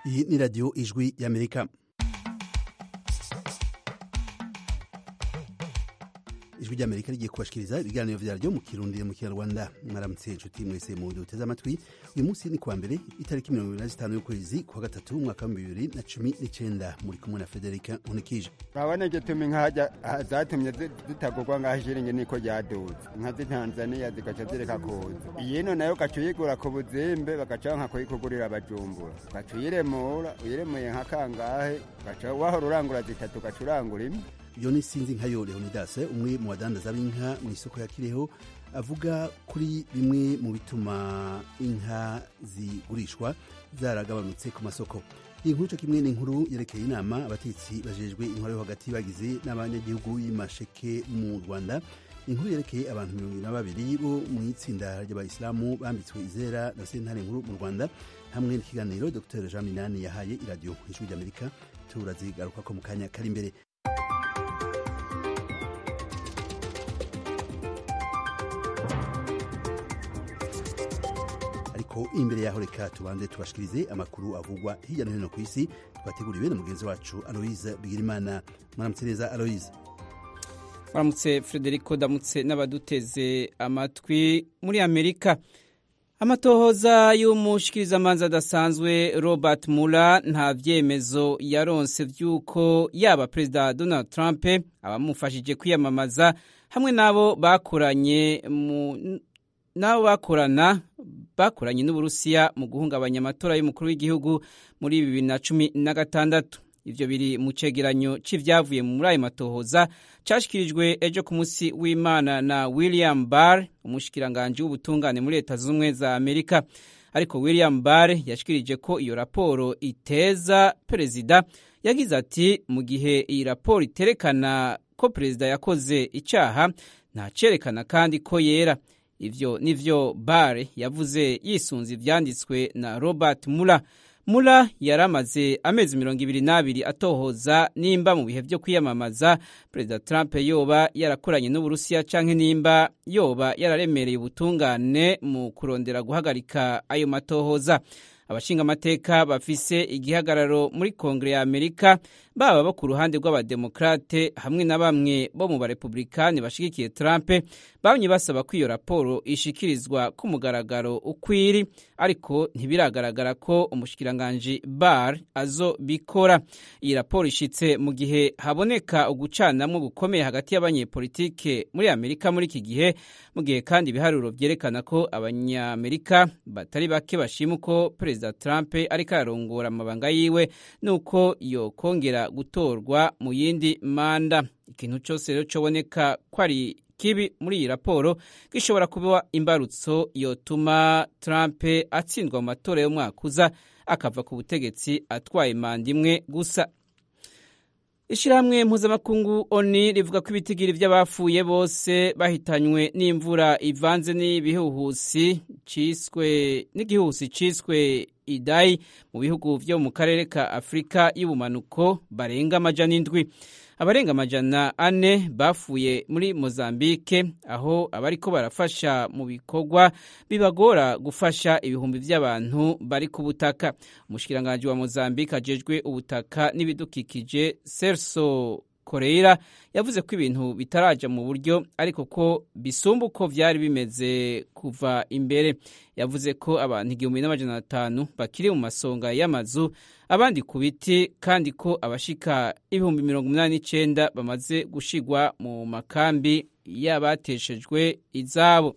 Iyi ni radiyo ijwi y'amerika ijwi ry'amerika rigiye kubashikiriza ibiganiro vyaryo mu kirundi mu kinyarwanda mwaramutse inshuti mwese mu duteze amatwi uyu munsi ni kuwa mbere itariki mirongo ibiri na zitanu y'ukwezi kwa gatatu umwaka wa bibiri na cumi n'icenda muri kumwe na federika nkunikije urabona igituma inka zatumye zitagurwa ngaho ishiringi niko ryaduze inka z'itanzaniya zigaca zireka kuza iyino nayo ugaca uyigura ku buzimbe bagaca nka kuyikugurira abajumbura ugaca uyiremura uyiremuye nka kangahe ugaca wahora urangura zitatu ugaca urangura imwe iyo ni sinzi nka yo leonidas umwe mu badandaza b'inka mu isoko ya kireho avuga kuri bimwe mu bituma inka zigurishwa zaragabanutse ku masoko iyi nkuru cyo kimwe n'inkuru yerekeye inama abatetsi bajejwe intwaro yo hagati bagize n'abanyagihugu y'imasheke mu rwanda inkuru yerekeye abantu mirongo ibiri na babiri bo mu itsinda ry'abayisilamu bambitswe izera na sentare nkuru mu rwanda hamwe n'ikiganiro dr jean minani yahaye iradiyo ijwi ry'amerika turazigaruka ko mu kanya kari imbere ariko imbere yaho reka tubanze tubashikirize amakuru avugwa hirya no hino ku isi twateguriwe na mugenzi wacu aloise bigirimana mwaramutse neza aloise mwaramutse frederico ndamutse n'abaduteze amatwi muri amerika amatohoza y'umushikirizamanza adasanzwe robert mula nta vyemezo yaronse vy'uko yaba perezida donald trump abamufashije kwiyamamaza hamwe n'abo bakoranye mu n'abo bakorana bakoranye n'uburusiya mu guhungabanya amatora y'umukuru w'igihugu muri bibiri na cumi na gatandatu ivyo biri mu cegeranyo c'ivyavuye muri ayo matohoza cashikirijwe ejo ku musi w'imana na william barr umushikiranganji w'ubutungane muri leta z'ubumwe za amerika ariko william barr yashikirije ko iyo raporo iteza perezida yagize ati mu gihe iyi raporo iterekana ko perezida yakoze icaha ntacerekana kandi ko yera ivyo nivyo bare yavuze yisunze ivyanditswe na robert mula mula yari amaze amezi mirongo ibiri n'abiri atohoza nimba mu bihe vyo kwiyamamaza perezida trump yoba yarakoranye n'uburusiya canke nimba yoba yararemereye ubutungane mu kurondera guhagarika ayo matohoza abashingamateka bafise igihagararo muri kongere ya amerika baba bo ku ruhande rw'abademokrate hamwe na bamwe bo mu barepublikani bashigikiye trump bamye basaba ko iyo raporo ishikirizwa ku mugaragaro ukwiri ariko ntibiragaragara ko umushikiranganji bar azobikora iyi raporo ishitse mu gihe haboneka ugucanamwo gukomeye hagati y'abanyepolitike muri amerika muri iki gihe mu gihe kandi ibiharuro vyerekana ko abanyamerika batari bake bashima uko perezida trump ariko ararongora amabanga yiwe nuko yokongera gutorwa mu yindi manda ikintu cyose rero coboneka ko ari kibi muri iyi raporo gishobora kuba imbarutso yotuma Trump atsindwa mu matora y'umwaka uza akava ku butegetsi atwaye manda imwe gusa ishyirahamwe mpuzamakungu oni rivuga ko ibitigiri by'abapfuye bose bahitanywe n'imvura ivanze n'ibihuhusi ciswe n'igihuhusi ciswe idayi mu bihugu vyo mu karere ka afurika y'ubumanuko barenga amajana indwi abarenga amajana ane bafuye muri mozambike aho abariko barafasha mu bikorwa bibagora gufasha ibihumbi vy'abantu bari ku butaka umushikiranganji wa mozambike ajejwe ubutaka n'ibidukikije serso koreira yavuze ko ibintu bitaraja mu buryo ariko ko bisumba uko vyari bimeze kuva imbere yavuze ko abantu igihumbi n'amajana atanu bakiri mu masonga y'amazu abandi ku biti kandi ko abashika ibihumbi mirongo umunani n'icenda bamaze gushigwa mu makambi y'abateshejwe izabo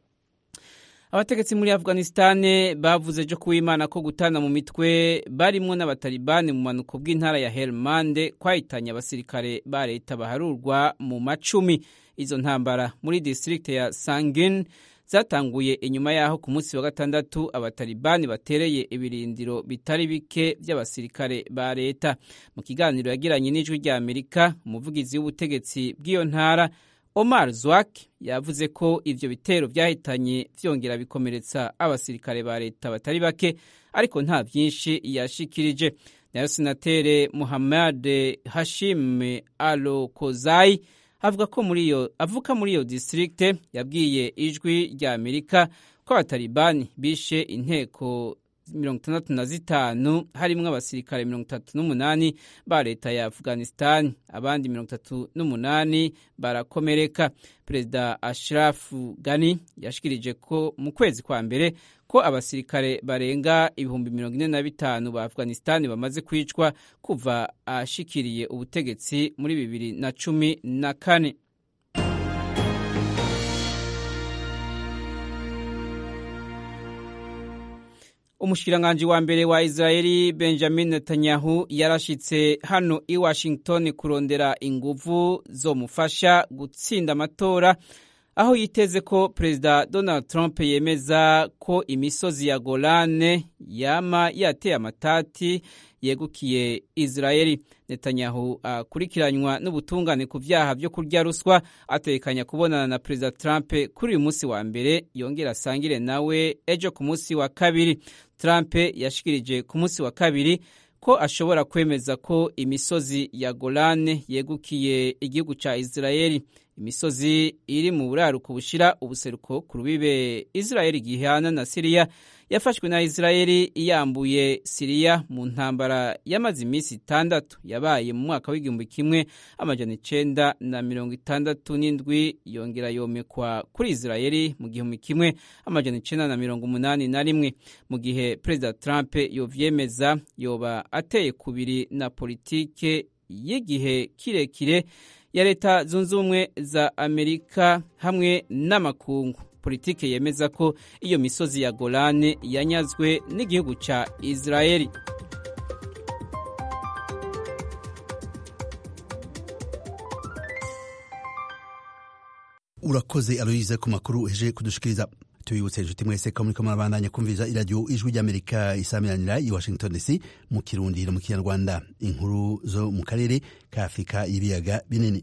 abategetsi muri afghanistan bavuze ejo kuwimana ko gutana mu mitwe barimwo n'abatalibani mu manuko bw'intara ya helmande kwahitanye abasirikare ba leta baharurwa mu macumi izo ntambara muri distrikte ya sangin zatanguye inyuma yaho ku munsi wa gatandatu abatalibani batereye ibirindiro bitari bike by'abasirikare ba leta mu kiganiro yagiranye n'ijwi rya amerika umuvugizi w'ubutegetsi bw'iyo ntara Omar Zwak yavuze ko ivyo bitero vyahitanye vyongera bikomeretsa abasirikare ba leta batari bake ariko nta vyinshi yashikirije nayo senatere Muhammad Hashim Alokozai avuga ko muri iyo avuka muri iyo district yabwiye ijwi rya Amerika ko abatalibani bishe inteko mirongo itandatu na zitanu harimwo abasirikare mirongo itatu n'umunani ba leta ya afghanistan abandi mirongo itatu n'umunani barakomereka perezida ashraf gani yashikirije ko mu kwezi kwa mbere ko abasirikare barenga ibihumbi mirongo ine na bitanu ba afghanistan bamaze kwicwa kuva ashikiriye ubutegetsi muri bibiri na cumi na kane umushikiranganji wa mbere wa israeli benjamin netanyahu yarashitse hano i washington kurondera inguvu zomufasha gutsinda amatora aho yiteze ko perezida donald trump yemeza ko imisozi ya golane yama yateye amatati yegukiye israeli netanyahu akurikiranywa n'ubutungane ku vyaha vyo kurya ruswa atekanya kubonana na perezida trump kuri uyu munsi wa mbere yongera asangire nawe ejo ku munsi wa kabiri trump yashikirije ku munsi wa kabiri ko ashobora kwemeza ko imisozi ya golane yegukiye igihugu ca israeli imisozi iri mu buraruko bushira ubuseruko ku rubibe israeli gihana na siriya yafashwe na israeli iyambuye siriya mu ntambara yamaze iminsi itandatu yabaye mu mwaka w'igihumbi kimwe amajana icenda na mirongo itandatu n'indwi yongera yomekwa kuri israeli mu gihumbi kimwe amajana icenda na mirongo umunani na rimwe mu gihe perezida trump yovyemeza yoba ateye kubiri na politike y'igihe kirekire ya leta zunze ubumwe za amerika hamwe n'amakungu politike yemeza ko iyo misozi ya golane yanyazwe n'igihugu ca israeli urakoze aloyize ku makuru uheje kudushikiriza tubibutse inshuti mwese ko muriko murabandanya kumviriza iradiyo ijwi ry'amerika isamiranira i washington dc mu kirundi no mu kinyarwanda inkuru zo mu karere ka afurika y'ibiyaga binini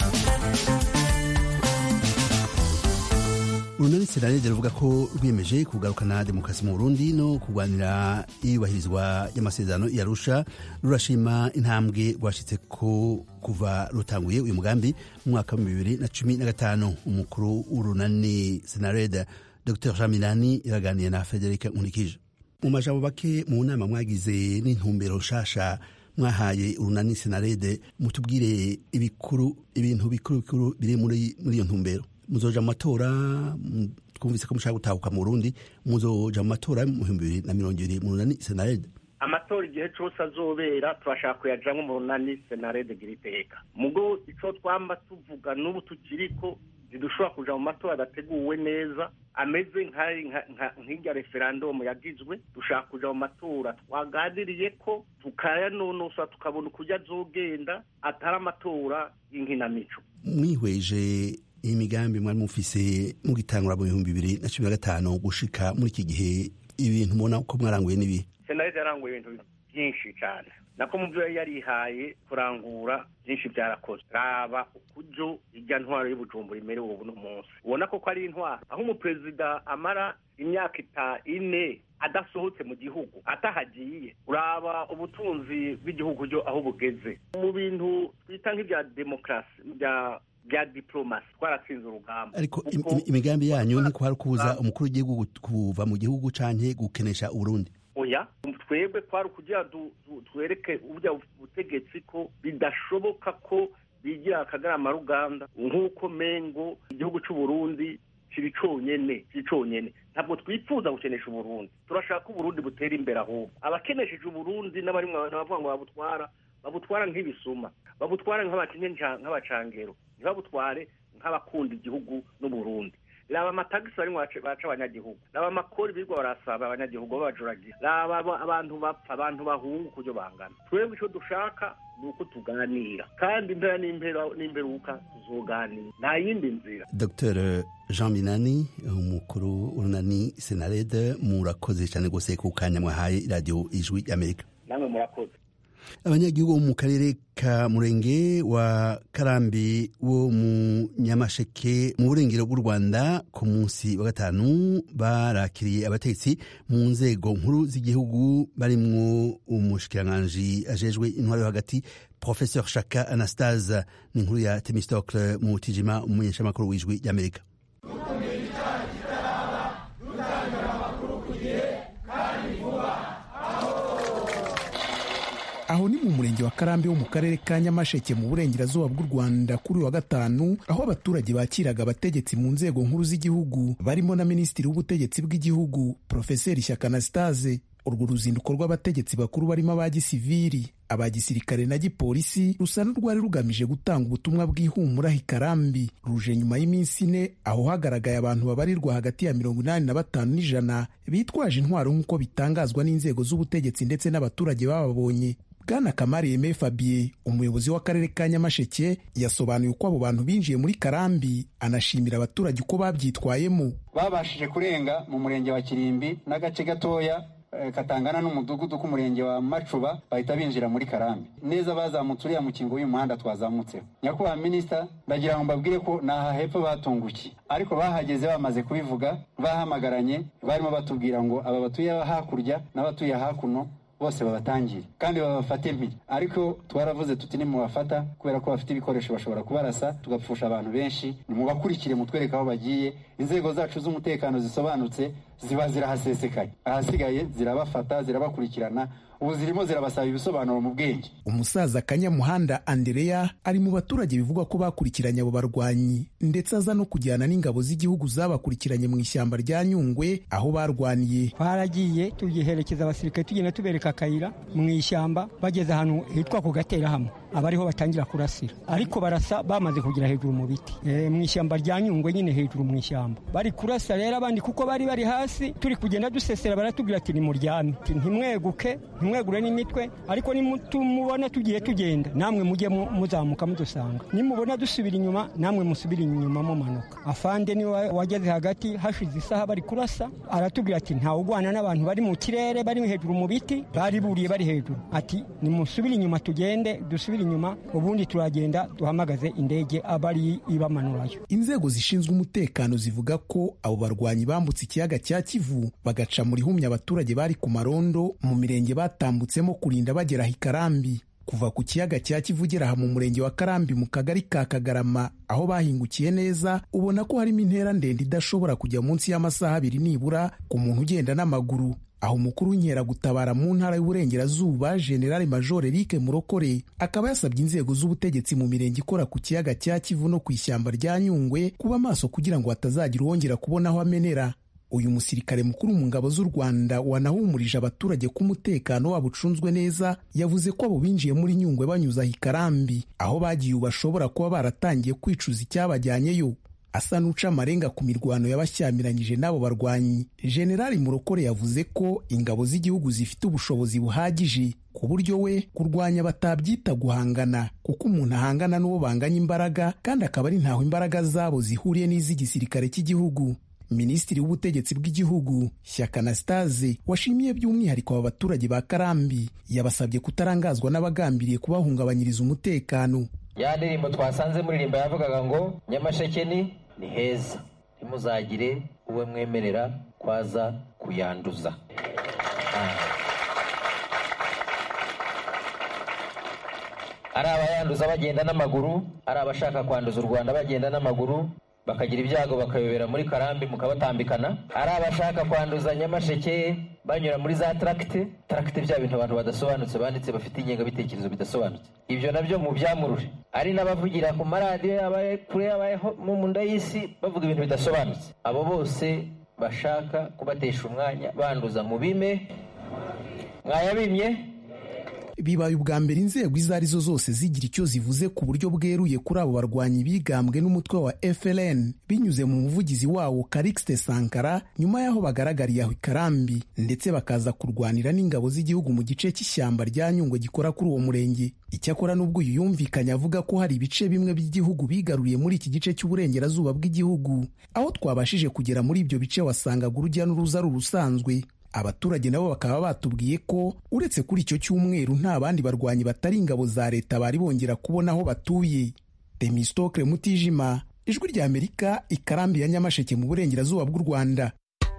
urunani senarede ruvuga ko rwiyemeje kugarukana demokarasi mu burundi no kurwanira iyubahirizwa ry'amasezerano yarusha rurashima intambwe rwashitse ko kuva rutanguye uyu mugambi mu mwaka wa bibiri na cumi na gatanu umukuru w'urunani senarede dr jean minani iraganiye na frederic nkurikije mu majambo bake mu nama mwagize n'intumbero nshasha mwahaye urunani senarede mutubwire ibikuru ibintu bikuru bikuru biri muri iyo ntumbero muzoja mu matora twumvise ko mushaka gutahuka mu burundi muzoja mu matora mu bihumbi bibiri na mirongo ibiri mu runani senarede amatora igihe cose azobera turashaka kuyajamwo mu runani senarede gira iteka mugo ico twamba tuvuga n'ubu tukiriko ntidushobora kuja mu matora adateguwe neza ameze nk'irya referandumu yagizwe dushaka kuja mu matora twaganiriye ko tukayanonosa tukabona ukurya azogenda atari amatora y'inkinamico mwihweje imigambi mwari mufise mugitangura mu bihumbi bibiri na cumi na gatanu gushika muri iki gihe ibintu mubona ko mwaranguye n'ibihe senarede yaranguye ibintu byinshi cyane nako mu byo yari yarihaye kurangura byinshi byarakozwe raba ukuryo irya ntwaro y'ubujumbura imerewe ubu munsi ubona ko ari intwaro aho umuperezida amara imyaka ita ine adasohotse mu gihugu atahagiye uraba ubutunzi bw'igihugu aho bugeze mu bintu twita nk'ibya demokarasi bya bya diplomasi twaratsinze urugamba ariko imigambi yanyu ni kwari kubuza umukuru w'igihugu kuva mu gihugu canke gukenesha uburundi oya twebwe kwari ukugira twereke uburya butegetsi ko bidashoboka ko bigira akagarama ruganda nk'uko mengo igihugu c'uburundi kiri conyene kiri conyene ntabwo twifuza gukenesha uburundi turashaka ko uburundi butera imbere ahubwo abakenesheje uburundi n'abarimwe abantu bavuga ngo babutwara babutwara nk'ibisuma babutwara nk'abacangero ntibabutware nk'abakunda igihugu n'uburundi raba amatagisi barimo baca abanyagihugu raba amakori birirwa barasaba abanyagihugu babajuragira raba abantu bapfa abantu bahunga ukuryo bangana twebwe icyo dushaka ni uko tuganira kandi impera n'imperuka tuzoganira nta yindi nzira dr jean minani umukuru w'urunani senarede murakoze cyane rwose ku kanya mwahaye radiyo ijwi y'amerika namwe murakoze abanyagihugu bo mu karere ka murenge wa karambi wo mu nyamasheke mu burengero bw'u rwanda ku munsi wa gatanu barakiriye abategetsi mu nzego nkuru z'igihugu barimwo umushikiranganji ajejwe intwaro yo hagati professeur shaka anastase ni inkuru ya temistocle mu tijima umumenyeshamakuru w'ijwi ry'amerika gukumira icyaha kitaraba dutangira amakuru ku gihe kandi vuba murenge wa karambi wo mu karere ka nyamasheke mu burengerazuba bw'u rwanda kuri uyu wa gatanu aho abaturage bakiraga abategetsi mu nzego nkuru z'igihugu barimo na minisitiri w'ubutegetsi bw'igihugu profeseri shyaka anastase urwo ruzinduko rw'abategetsi bakuru barimo aba gisiviri aba gisirikare na gipolisi rusa n'urwari rugamije gutanga ubutumwa bw'ihumura hikarambi ruje nyuma y'iminsi ine aho hagaragaye abantu babarirwa hagati ya mirongo inani na batanu n'ijana bitwaje intwaro nk'uko bitangazwa n'inzego z'ubutegetsi ndetse n'abaturage bababonye bwana kamari yeme fabien umuyobozi w'akarere ka nyamasheke yasobanuye uko abo bantu binjiye muri karambi anashimira abaturage uko babyitwayemo babashije kurenga mu murenge wa kirimbi n'agace gatoya katangana n'umudugudu k'umurenge wa macuba bahita binjira muri karambi neza bazamutse uriya mukingo w'uyu muhanda twazamutseho nyakubahwa minisita ndagira ngo mbabwire ko ni aha hepfo batungukiye ariko bahageze bamaze kubivuga bahamagaranye barimo batubwira ngo aba batuye hakurya n'abatuye hakuno bose babatangire kandi babafate mpiri ariko twaravuze tuti nimubafata kubera ko bafite ibikoresho bashobora kubarasa tugapfusha abantu benshi nimubakurikire mutwereke aho bagiye inzego zacu z'umutekano zisobanutse ziba zirahasesekaye ahasigaye zirabafata zirabakurikirana ubu zirimo zirabasaba ibisobanuro mu bwenge umusaza kanyamuhanda andereya ari mu baturage bivugwa ko bakurikiranye abo barwanyi ndetse aza no kujyana n'ingabo z'igihugu zabakurikiranye mu ishyamba rya nyungwe aho barwaniye twaragiye tugiherekeza abasirikare tugenda tubereka akayira mu ishyamba bageze ahantu hitwa ku gaterahamwe aba ariho batangira kurasira ariko barasa bamaze kugera hejuru mu biti mu ishyamba rya nyungwe nyine hejuru mu ishyamba bari kurasa rero abandi kuko bari bari hasi turi kugenda dusesera baratubwira ati nimuryame ntimweguke ntimwegure n'imitwe ariko nimubona tugiye tugenda namwe mujye muzamuka mudusanga nimubona dusubira inyuma namwe musubire inyuma mumanuka afande niwe wageze hagati hashize isaha bari kurasa aratubwira ati ntawe ugwana n'abantu bari mu kirere bari hejuru mu biti bari buriye bari hejuru ati nimusubire inyuma tugende dusubire inyuma ubundi turagenda duhamagaze indege abari ibamanurayo inzego zishinzwe umutekano zivuga ko abo barwanyi bambutse ikiyaga cya kivu bagaca muri humye abaturage bari ku marondo mu mirenge batambutsemo kurinda bagera hikarambi kuva ku kiyaga cya kivu ugera aha mu murenge wa karambi mu kagari ka kagarama aho bahingukiye neza ubona ko harimo intera ndende idashobora kujya munsi y'amasaha abiri nibura ku muntu ugenda n'amaguru aho umukuru w'inkeragutabara mu ntara y'uburengerazuba generale major eric murokore akaba yasabye inzego z'ubutegetsi mu mirenge ikora ku kiyaga cya kivu no ku ishyamba rya nyungwe kuba maso kugira ngo hatazagira uwongera kubona aho amenera uyu musirikare mukuru mu ngabo z'u rwanda wanahumurije abaturage ko umutekano wabo ucunzwe neza yavuze ko abo binjiye muri nyungwe banyuze aho ikarambi aho bagiye ubu bashobora kuba baratangiye kwicuza icyabajyanyeyo asa n'uca amarenga ku mirwano y'abashyamiranyije n'abo barwanyi generali murokore yavuze ko ingabo z'igihugu zifite ubushobozi buhagije ku buryo we kurwanya batabyita guhangana kuko umuntu ahangana n'uwo banganya imbaraga kandi akaba ari ntaho imbaraga zabo zihuriye n'iz'igisirikare cy'igihugu minisitiri w'ubutegetsi bw'igihugu shyaka anastase washimiye by'umwihariko aba baturage ba karambi yabasabye kutarangazwa n'abagambiriye kubahungabanyiriza umutekano ya ndirimbo twasanze muririmba yavugaga ngo nyamasheke ni ni heza ntimuzagire uwe mwemerera kwaza kuyanduza ari abayanduza bagenda n'amaguru ari abashaka kwanduza u rwanda bagenda n'amaguru bakagira ibyago bakayobera muri karambi mukabatambikana ari abashaka kwanduza nyamasheke banyura muri za taragite taragite bya bintu abantu badasobanutse banditse bafite ingengabitekerezo bidasobanutse ibyo nabyo mu byamurure ari n'abavugira ku maradiyo yabaye kure yabaye mu nda y'isi bavuga ibintu bidasobanutse abo bose bashaka kubatesha umwanya banduza mu bime mwayabimye bibaye ubwa mbere inzego izo ari zo zose zigira icyo zivuze ku buryo bweruye kuri abo barwanyi bigambwe n'umutwe wa FLN binyuze mu muvugizi wawo Karixte Sankara nyuma y'aho bagaragariye aho ikarambi ndetse bakaza kurwanira n'ingabo z'igihugu mu gice cy'ishyamba rya Nyungwe gikora kuri uwo murenge icyakora n'ubwo uyu yumvikanye avuga ko hari ibice bimwe by'igihugu bigaruriye muri iki gice cy'uburengerazuba bw'igihugu aho twabashije kugera muri ibyo bice wasangaga urujya n'uruza ari urusanzwe abaturage nabo bakaba batubwiye ko uretse kuri icyo cyumweru nta bandi barwanyi batari ingabo za leta bari bongera kubona aho batuye temistokle mutijima ijwi rya amerika ikarambi ya nyamasheke mu burengerazuba bw'u rwanda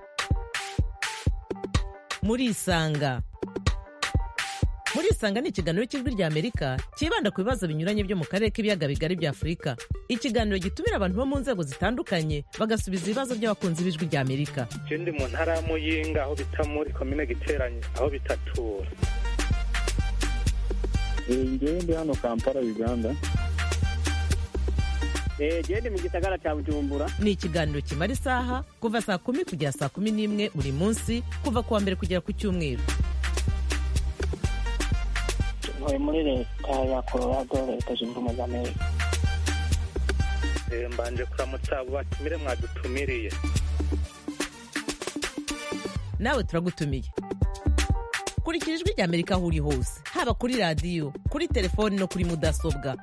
murisanga murisanga ni ikiganiro cy'ijwi rya amerika cyibanda ku bibazo binyuranye byo mu karere k'ibiyaga bigari bya afurika ikiganiro gitumira abantu bo mu nzego zitandukanye bagasubiza ibibazo by'abakunzi b'ijwi rya amerika icyo ndi mu ntara ya muyinga aho bita muri komine giteranye aho bitatura ngewe ndi hano kampala uganda gende mu gisagara cya bujumbura ni ikiganiro kimara isaha kuva saa kumi kugera saa kumi n'imwe buri munsi kuva ku wa mbere kugera ku cyumweru ntuye muri leta ya colorado leta zunze ubumwe za amerika mbanje kuramutsa abo batumire mwadutumiriye nawe turagutumiye kurikira ijwi rya amerika aho uri hose haba kuri radiyo kuri telefoni no kuri mudasobwa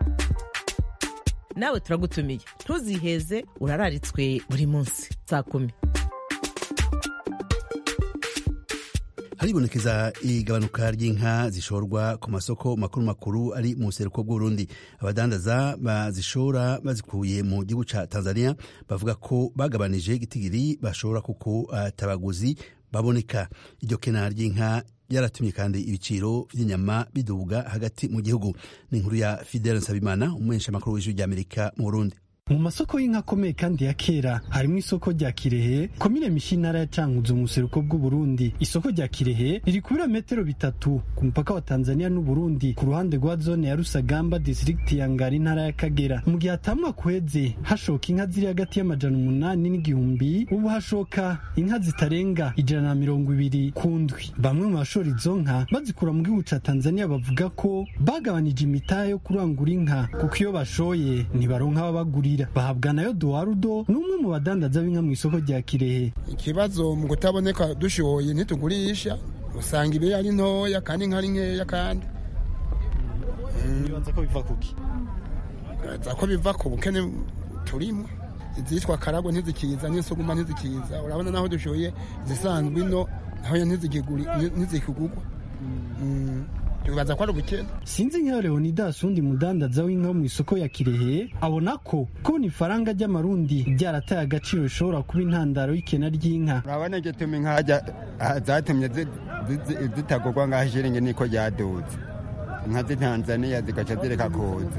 nawe turagutumiye ntuziheze urararitswe buri munsi saa kumi haribonekeza igabanuka ry'inka zishorwa ku masoko makuru makuru ari mu buseruko bw'uburundi abadandaza bazishora bazikuye mu gihugu ca tanzania bavuga ko bagabanije igitigiri bashora kuko atabaguzi baboneka iryo kena ry'inka byaratumye kandi ibiciro by'inyama biduga hagati mu gihugu ni inkuru ya fidele nsabimana umumenyesha makuru w'ijwi ry'amerika mu burundi mu masoko y'inka akomeye kandi ya kera harimo isoko rya kirehe komine mishi intara ya cankuzo mu buseruko bw'uburundi isoko rya kirehe riri ku birometero bitatu ku mupaka wa tanzania n'uburundi ku ruhande rwa zone ya rusagamba distrikti ya ngari intara ya kagera mu gihe hatamwa kweze hashoka inka ziri hagati y'amajana umunani n'igihumbi ubu hashoka inka zitarenga ijana na mirongo ibiri ku ndwi bamwe mu bashora izo nka bazikura mu gihugu ca tanzania bavuga ko bagabanije imitahe yo kurangura inka kuko iyo bashoye ntibaronka ababagurira bahabwa nayo duwarudo ni umwe mu badandaza b'inka mu isoko rya kirehe ikibazo mu kutaboneka dushoye ntitugurisha usanga ibiri ari ntoya kandi inka ari nkeya kandi nibaza ko biva kuki nibaza ko biva ku bukene turimo izitwa karago ntizikiza n'isuguma ntizikiza urabona naho dushoye izisanzwe ino naho ntizikigurwa bibaza ko ari ubukene sinzi nka leonidas undi mudandaza w'inka mu isoko ya kirehe abona ko kubona ifaranga ry'amarundi ryarataye agaciro bishobora kuba intandaro y'ikena ry'inka urabona igituma inka zatumye zitagurwa ngaho ishiringi niko ryaduze inka z'itanzaniya zigaca zireka kuza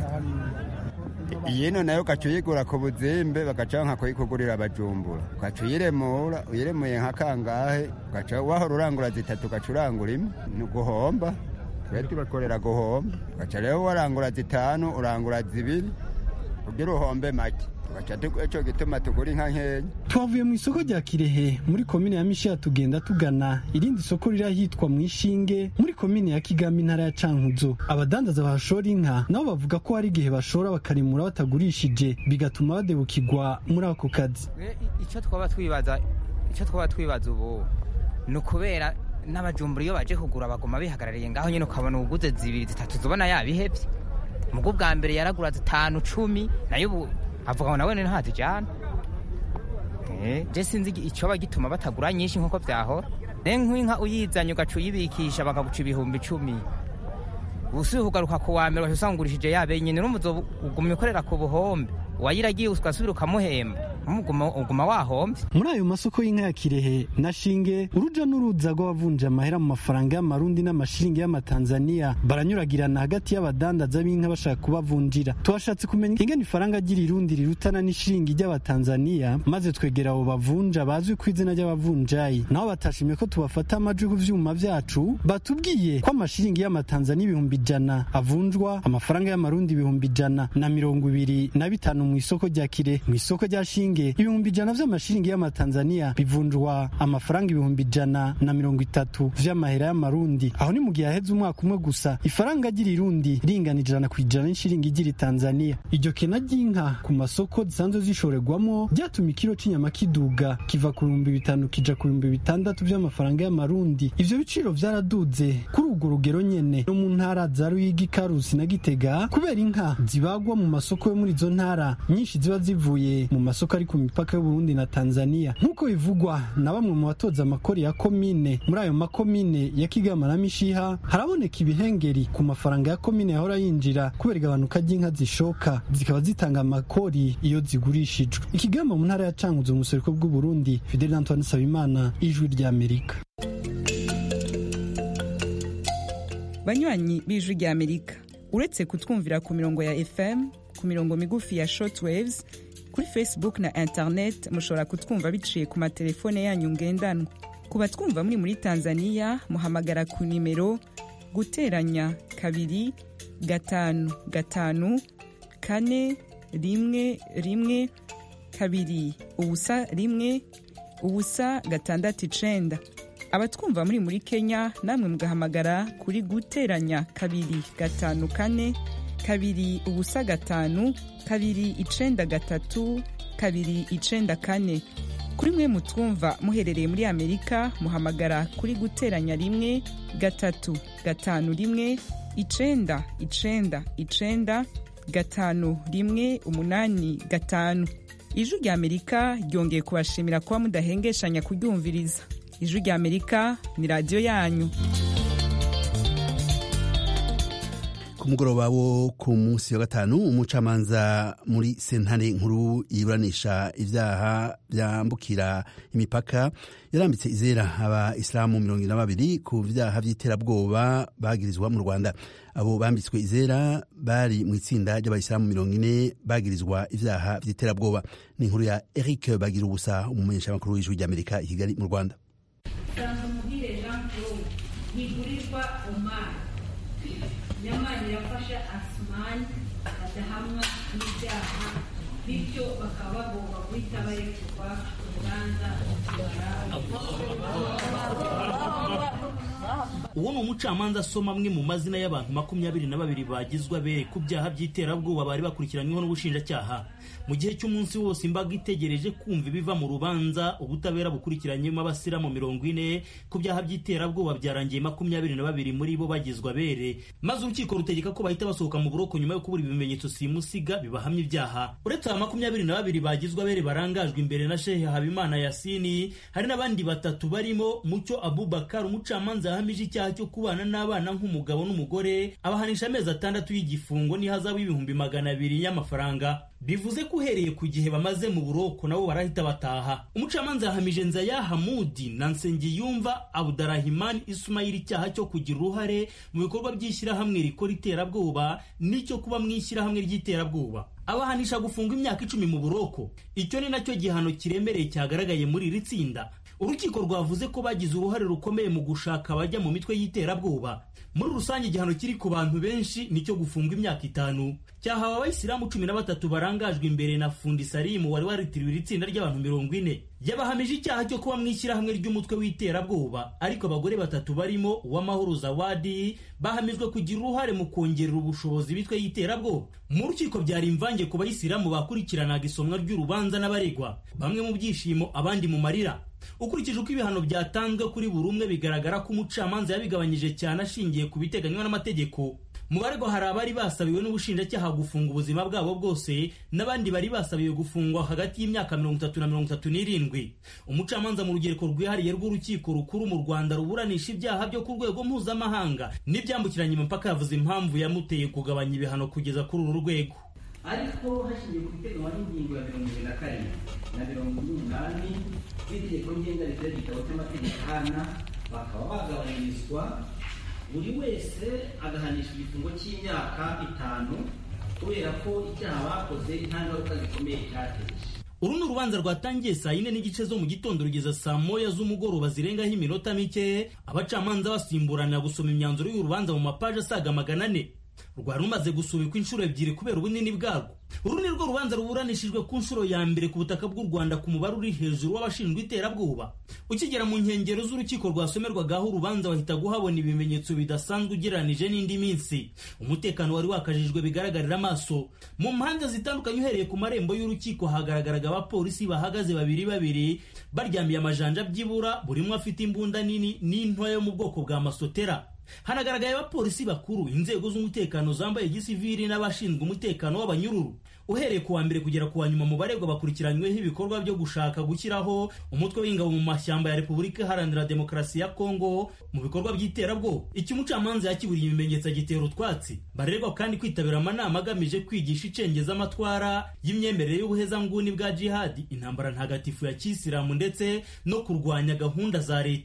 iyino nayo ugaca uyigura ku buzimbe bagaca nka kuyikugurira abajumbura ugaca uyiremura uyiremuye nka kangahe ugaca wahora urangura zitatu ugaca urangura imwe ni uguhomba twe tubakorera guhomba ugaca rero warangura zitanu urangura zibiri kugira uhombe make icyo gituma tugura inka nkeya twavuye mu isoko rya kirehe muri komine ya mishiya tugenda tugana irindi soko riri ahitwa mu ishinge muri komine ya kigami intara ya cankuzo abadandaza bahashora inka nabo bavuga ko hari igihe bashora bakarimura batagurishije bigatuma badebukirwa muri ako kazi icyo twaba twibaza icyo twaba twibaza ubu ni ukubera n'abajumbura iyo baje kugura baguma bihagarariye ngaho nyine ukabona ubuguze zibiri zitatu zibona yabihebye mugo bwa mbere yaragura zitanu cumi nayo ubu avuga ngo nawe ntazijyana je sinzi icyoba gituma batagura nyinshi nk'uko byahora nk'inka uyizanye ugaca uyibikisha bakaguca ibihumbi icumi usuye kugaruka ku wa mbere usanga ugurishije yabe nyine n'umuzo ugumya ukorera ku buhombe uwayiragiye ugasubira ukamuhemba uguma wahombye muri ayo masoko y'inka ya kirehe na shinge uruja n'uruza rw'abavunja amahera mu mafaranga y'amarundi n'amashiringi y'amatanzaniya baranyuragirana hagati y'abadandaza b'inka bashaka kubavunjira twashatse kumenya ingene ifaranga ry'irirundi rirutana n'ishiringi ry'abatanzaniya maze twegera abo bavunja bazwi ku izina ry'abavunjayi nabo batashimye ko tubafata amajwi ku vyuma vyacu batubwiye ko amashiringi y'amatanzaniya ibihumbi ijana avunjwa amafaranga y'amarundi ibihumbi ijana na mirongo ibiri na bitanu mu isoko rya kire mu isoko rya shinge ibihumbi ijana vy'amashiringi y'amatanzaniya bivunjwa amafaranga ibihumbi ijana na mirongo itatu vy'amahera y'amarundi aho ni mu gihe haheze umwaka umwe gusa ifaranga ry'irirundi ringana ijana ku ijana n'ishiringi ry'iri tanzaniya iryo kena ry'inka ku masoko zisanzwe zishorerwamo ryatumye ikiro c'inyama kiduga kiva ku bihumbi bitanu kija ku bihumbi bitandatu vy'amafaranga y'amarundi ivyo biciro vyaraduze kuri urwo rugero nyene no mu ntara za ruyigi karusi na gitega kubera inka zibagwa mu masoko yo muri izo ntara nyinshi ziba zivuye mu masoko ari ku mipaka y'uburundi na tanzania nk'uko bivugwa na bamwe mu batoza amakori ya komine muri ayo makomine ya kigama na mishiha haraboneka ibihengeri ku mafaranga ya komine yahora yinjira kubera igabanuka ry'inka zishoka zikaba zitanga amakori iyo zigurishijwe ikigama mu ntara ya canguzo mu buseruko bw'uburundi fidel antoine sabimana ijwi ry'amerika banywanyi b'ijwi ry'amerika uretse kutwumvira ku mirongo ya fm ku mirongo migufi ya shortwaves kuri facebook na internet mushobora kutwumva biciye ku matelefone yanyu ngendanwa ku batwumva muri muri tanzania muhamagara ku nimero guteranya kabiri gatanu gatanu kane rimwe rimwe kabiri ubusa rimwe ubusa gatandatu icenda abatwumva muri muri kenya namwe mugahamagara kuri guteranya kabiri gatanu kane kabiri ubusa gatanu kabiri icenda gatatu kabiri icenda kane kuri mwe mutwumva muherereye muri amerika muhamagara kuri guteranya rimwe gatatu gatanu rimwe icenda icenda icenda gatanu rimwe umunani gatanu ijwi rya amerika ryongeye kubashimira kuba mudahengeshanya kuryumviriza ijwi rya amerika ni radiyo yanyu ku mugoroba wo ku munsi wa gatanu umucamanza muri sentare nkuru yiburanisha ibyaha byambukira imipaka yarambitse izera abayisilamu mirongo ine na babiri ku byaha by'iterabwoba bagirizwa mu rwanda abo bambitswe izera bari mu itsinda ry'abayisilamu mirongo ine bagirizwa ibyaha by'iterabwoba ni inkuru ya eric bagira ubusa umumenyeshamakuru w'ijwi ry'amerika i kigali mu rwanda muhire jean claude ntigurirwa omar nyamara irafasha asumani badahamwa n'ibyaha bityo bakaba bagomba guhita barekurwa urubanza uwo ni umucamanza asoma amwe mu mazina y'abantu makumyabiri na babiri bagizwe abere ku byaha by'iterabwoba bari bakurikiranyweho n'ubushinjacyaha mu gihe cy'umunsi wose imbaga itegereje kumva ibiva mu rubanza ubutabera bukurikiranyemo abasiramu mirongo ine ku byaha by'iterabwoba byarangiye makumyabiri na babiri muri bo bagizwe abere maze urukiko rutegeka ko bahita basohoka mu buroko nyuma yo kubura ibimenyetso simusiga bibahamya ibyaha uretse aba makumyabiri na babiri bagizwe abere barangajwe imbere na shehe habimana yasini hari n'abandi batatu barimo mucyo abubakar umucamanza yahamije icyaha cyo kubana n'abana nk'umugabo n'umugore abahanisha amezi atandatu y'igifungo n'ihazabu y'ibihumbi magana abiri y'amafaranga bivuze ko uhereye ku gihe bamaze mu buroko nabo barahita bataha umucamanza yahamije nzaya hamudi na nsengiyumva abudurahimani isumayiri icyaha cyo kugira uruhare mu bikorwa by'ishyirahamwe rikora iterabwoba n'icyo kuba mu ishyirahamwe ry'iterabwoba abahanisha gufunga imyaka icumi mu buroko icyo ni nacyo gihano kiremereye cyagaragaye muri iri tsinda urukiko rwavuze ko bagize uruhare rukomeye mu gushaka abajya mu mitwe y'iterabwoba muri rusange igihano kiri ku bantu benshi nicyo gufunga imyaka itanu cyahawe abayisilamu cumi na batatu barangajwe imbere na fundi salimu wari waritiriwe iri tsinda ry'abantu mirongo ine yabahamije icyaha cyo kuba mu ishyirahamwe ry'umutwe w'iterabwoba ariko abagore batatu barimo uwamahoro zawadi bahamijwe kugira uruhare mu kongerera ubushobozi imitwe y'iterabwoba mu rukiko byari imvange ku bayisilamu bakurikiranaga isomwa ry'urubanza n'abaregwa bamwe mu byishimo abandi mu marira ukurikije uko ibihano byatanzwe kuri buri umwe bigaragara ko umucamanza yabigabanyije cyane ashingiye ku biteganywa n'amategeko mu baregwa hari abari basabiwe n'ubushinjacyaha gufunga ubuzima bwabo bwose n'abandi bari basabiwe gufungwa hagati y'imyaka mirongo itatu na mirongo itatu n'irindwi umucamanza mu rugereko rwihariye rw'urukiko rukuru mu rwanda ruburanisha ibyaha byo ku rwego mpuzamahanga n'ibyambukiranya imipaka yavuze impamvu yamuteye kugabanya ibihano kugeza kuri uru rwego ariko hashingiye ku biteganywa n'ingingo ya mirongo irindwi na karindwi na mirongo ine n'umunani z'itegeko ngenga ritera igitabo cy'amategeko ahana bakaba bagabanyirizwa buri wese agahanisha igifungo cy'imyaka itanu kubera ko icyaha bakoze nta ngaruka zikomeye cyateje uru ni urubanza rwatangiye saa yine n'igice zo mu gitondo rugeza saa moya z'umugoroba zirengaho iminota mike abacamanza basimburana gusoma imyanzuro y'urubanza mu mapaji asaga magana ane rwari rumaze gusubikwa inshuro ebyiri kubera ubunini bwarwo uru ni rwo rubanza ruburanishijwe ku nshuro ya mbere ku butaka bw'u rwanda ku mubare uri hejuru w'abashinjwa iterabwoba ukigera mu nkengero z'urukiko rwasomerwagaho urubanza wahita guhabona ibimenyetso bidasanzwe ugereranije n'indi minsi umutekano wari wakajijwe bigaragarira amaso mu mpande zitandukanye uhereye ku marembo y'urukiko hagaragaraga abapolisi bahagaze babiri babiri baryamiye amajanja byibura buri umwe afite imbunda nini n'intoya yo mu bwoko bwa masotera hanagaragaye abapolisi bakuru inzego z'umutekano zambaye gisivili n'abashinzwe umutekano w'abanyururu uhereye ku wa mbere kugera ku wa nyuma mu baregwa bakurikiranyweho ibikorwa byo gushaka gushyiraho umutwe w'ingabo mu mashyamba ya repubulika iharanira demokarasi ya kongo mu bikorwa by'iterabwoba icyo umucamanza yakiburiye ibimenyetso agitera utwatsi baregwa kandi kwitabira amanama agamije kwigisha icengezamatwara y'imyemerere y'ubuhezanguni bwa jihadi intambara ntagatifu ya kisilamu ndetse no kurwanya gahunda za leta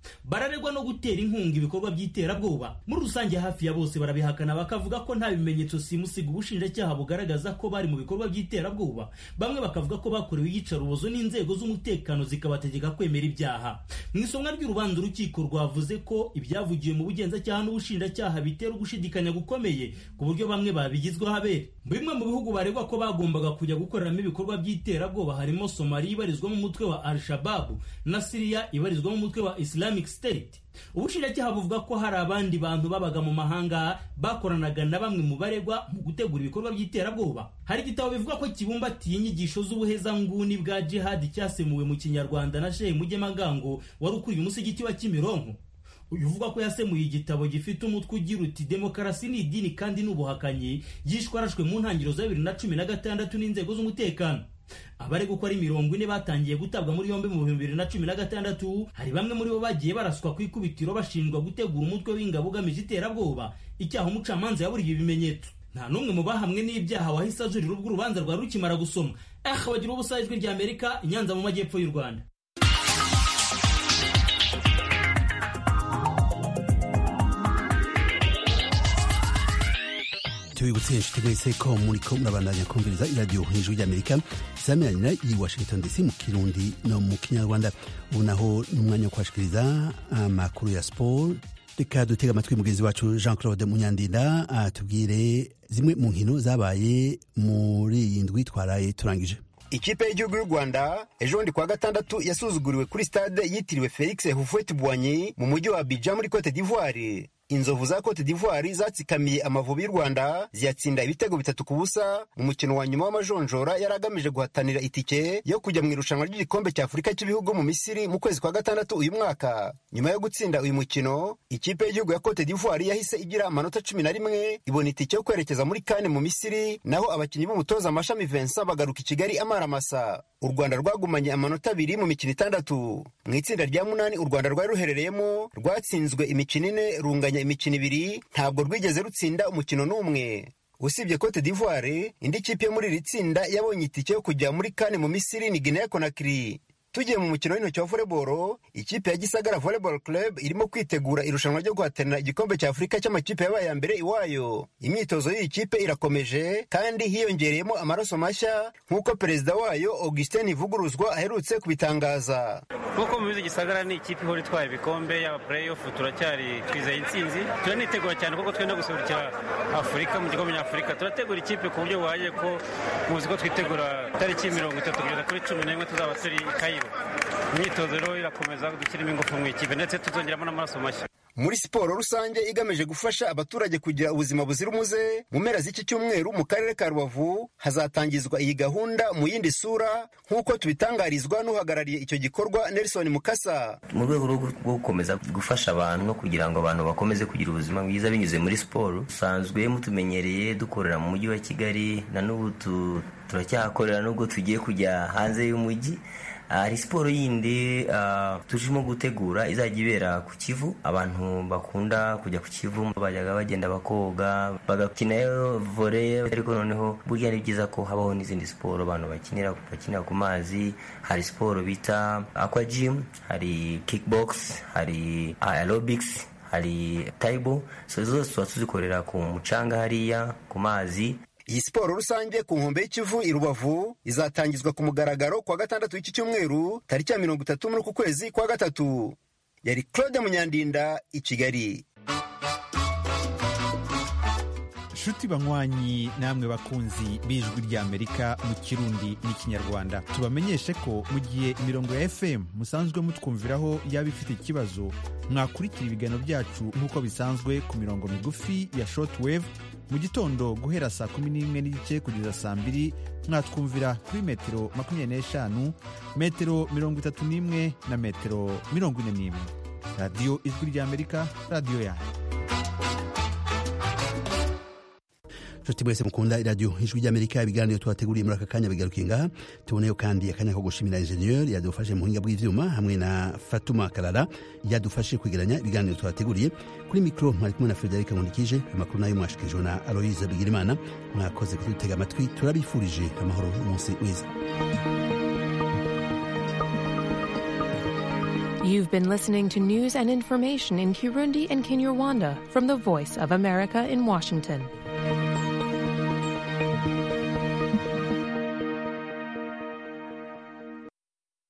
bararegwa no gutera inkunga ibikorwa by'iterabwoba muri rusange hafi ya bose barabihakana bakavuga ko nta bimenyetso simusiga ubushinjacyaha bugaragaza ko bari mu bikorwa by'iterabwoba bamwe bakavuga ko bakorewe iyicarubozo n'inzego z'umutekano zikabategeka kwemera ibyaha mu isomwa ry'urubanza urukiko rwavuze ko ibyavugiwe mu bugenzacyaha n'ubushinjacyaha bitera ugushidikanya gukomeye ku buryo bamwe babigizweho abere bimwe mu bihugu baregwa ko bagombaga kujya gukoreramo ibikorwa by'iterabwoba harimo somaliya ibarizwamo umutwe wa al-shababu na siriya ibarizwamo umutwe wa islamic state ubushinjacyaha buvuga ko hari abandi bantu babaga mu mahanga bakoranaga na bamwe mu baregwa mu gutegura ibikorwa by'iterabwoba hari igitabo bivuga ko kibumbatiye inyigisho z'ubuhezanguni bwa jihadi cyasemuwe mu kinyarwanda na shehe mugemagango wari ukuriye umusigiti wa kimironko uyu uvuga ko yasemuye igitabo gifite umutwe ugira uti demokarasi ni idini kandi n'ubuhakanyi yishwe arashwe mu ntangiriro za bibiri na cumi na gatandatu n'inzego z'umutekano abaregwa uko ari mirongo ine batangiye gutabwa muri yombi mu bihumbi bibiri na cumi na gatandatu hari bamwe muri bo bagiye baraswa ku ikubitiro bashinjwa gutegura umutwe w'ingabo ugamije iterabwoba icyaha umucamanza yaburiye ibimenyetso nta n'umwe mu bahamwe n'ibyaha wahise ajurira ubwo urubanza rwari rukimara gusoma eh bagira ubusa ijwi rya amerika inyanza mu majyepfo y'u rwanda tubibutse inshuti mwese ko muriko murabandanya kumviriza iradiyo hejuru ry'amerika isamiranyira i washington dc mu kirundi no mu kinyarwanda ubu naho ni umwanya wo kubashikiriza amakuru ya siporo reka dutega amatwi mugenzi wacu jean claude munyandinda atubwire zimwe mu nkino zabaye muri iyi ndwi twaraye turangije ikipe y'igihugu y'u rwanda ejo bundi kuwa gatandatu yasuzuguriwe kuri stade yitiriwe felix hufwet bwanyi mu mujyi wa abidjan muri cote d'ivoire inzovu za cote d'ivoire zatsikamiye amavubi y'u rwanda ziyatsinda ibitego bitatu ku busa mu mukino wa nyuma w'amajonjora yari agamije guhatanira itike yo kujya mu irushanwa ry'igikombe cya afurika cy'ibihugu mu misiri mu kwezi kwa gatandatu uyu mwaka nyuma yo gutsinda uyu mukino ikipe y'igihugu ya cote d'ivoire yahise igira amanota cumi na rimwe ibona itike yo kwerekeza muri kane mu misiri naho abakinnyi b'umutoza amashami vincent bagaruka i kigali amaramasa u rwanda rwagumanye amanota abiri mu mikino itandatu mu itsinda rya munani u rwanda rwari ruherereyemo rwatsinzwe imikino ine runganya imikino ibiri ntabwo rwigeze rutsinda umukino n'umwe usibye cote d'ivoire indi kipe yo muri iri tsinda yabonye itike yo kujya muri kane mu misiri ni guinea conakry tugiye mu mukino w'intoki wa voleboro ikipe ya gisagara volleyball club irimo kwitegura irushanwa ryo guhatanira igikombe cya afurika cy'amakipe yabaye ya mbere iwayo imyitozo y'iyi kipe irakomeje kandi hiyongereyemo amaraso mashya nk'uko perezida wayo augustin ivuguruzwa aherutse kubitangaza nk'uko mubizi gisagara ni ikipe ihora itwara ibikombe yaba playoff turacyari twizeye intsinzi turanitegura cyane kuko twenda guserukira afurika mu gikombe nyafurika turategura ikipe ku buryo buhagije ko muzi ko twitegura tariki mirongo itatu kugeza kuri cumi n'imwe tuzaba turi i kayiro imyitozo rero irakomeza dushyiramo ingufu mu ikipe ndetse tuzongeramo n'amaraso mashya muri siporo rusange igamije gufasha abaturage kugira ubuzima buzira umuze mu mpera z'iki cyumweru mu karere ka rubavu hazatangizwa iyi gahunda mu yindi sura nk'uko tubitangarizwa n'uhagarariye icyo gikorwa nelson mukasa mu rwego rwo gukomeza gufasha abantu no kugira ngo abantu bakomeze kugira ubuzima bwiza binyuze muri siporo dusanzwe mutumenyereye dukorera mu mujyi wa kigali na n'ubu turacyahakorera nubwo tugiye kujya hanze y'umujyi hari siporo yindi turimo gutegura izajya ibera ku kivu abantu bakunda kujya ku kivu bajyaga bagenda bakoga bagakinayo vore ariko noneho burya ni byiza ko habaho n'izindi siporo abantu bakinira bakinira ku mazi hari siporo bita aqua gym hari kickbox hari aerobics hari taibo so zose tuba tuzikorera ku mucanga hariya ku mazi iyi siporo rusange ku nkombe y'ikivu i rubavu izatangizwa ku mugaragaro kuwa gatandatu w'iki cyumweru tariki ya mirongo itatu muri uku kwezi kwa gatatu yari claude munyandinda i kigali nshuti banywanyi namwe bakunzi b'ijwi ry'amerika mu kirundi n'ikinyarwanda tubamenyeshe ko mu gihe imirongo ya fm musanzwe mutwumviraho yaba ifite ikibazo mwakurikira ibiganiro byacu nk'uko bisanzwe ku mirongo migufi ya shortwave mu gitondo guhera saa kumi n'imwe n'igice kugeza saa mbiri mwatwumvira kuri metero makumyabiri n'eshanu metero mirongo itatu n'imwe na metero mirongo ine n'imwe radiyo ijwi ry'amerika radiyo yanyu nshuti mwese mukunda iradiyo ijwi ry'amerika ibiganiro tubateguriye muri aka kanya bigarukiye ngaha tuboneyo kandi akanya ko gushimira injeniyeri yadufashe mu buhinga bw'ivyuma hamwe na fatuma karara yadufashe kwegeranya ibiganiro tubateguriye kuri mikoro mwari kumwe na frederic nkundikije amakuru nayo mwashikirijwe na aloise bigirimana mwakoze kudutega amatwi turabifurije amahoro umunsi mwiza You've been listening to news and information in Kirundi and Kinyarwanda from the Voice of America in Washington.